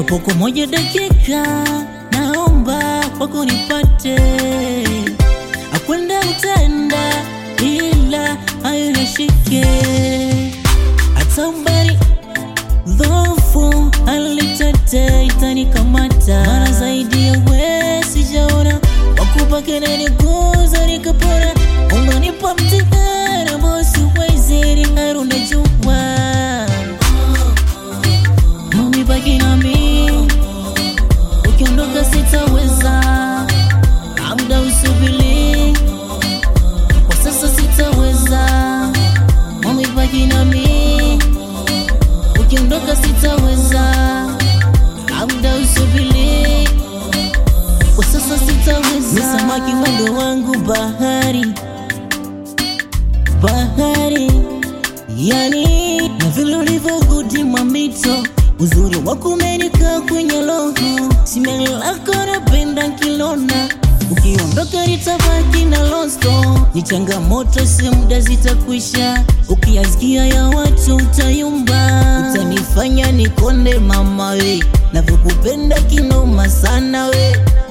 japo kwa moja dakika, naomba kwako nipate akwenda utenda, ila hayo nashike hata umbali dhofu alitete itanikamata mara zaidi ya we sijaona wakupa kelele guza nikapona unanipa mtihani ambao siwezi ringaru najua mami baki nami ukiondoka sitaweza amda usubili kwa sasa sitaweza mami baki nami ukiondoka sitaweza labda usubiri kwa sasa sitaweza ni samaki mwendo wangu bahari bahari yani na vile ulivyogudima mito uzuri wako umenikaa kwenye roho simeni lako napenda kilona ukiondoka nitabaki na losto ni changamoto si muda zitakwisha ukiyasikia ya watu utayumba utanifanya nikonde mama we navyokupenda kinoma sana we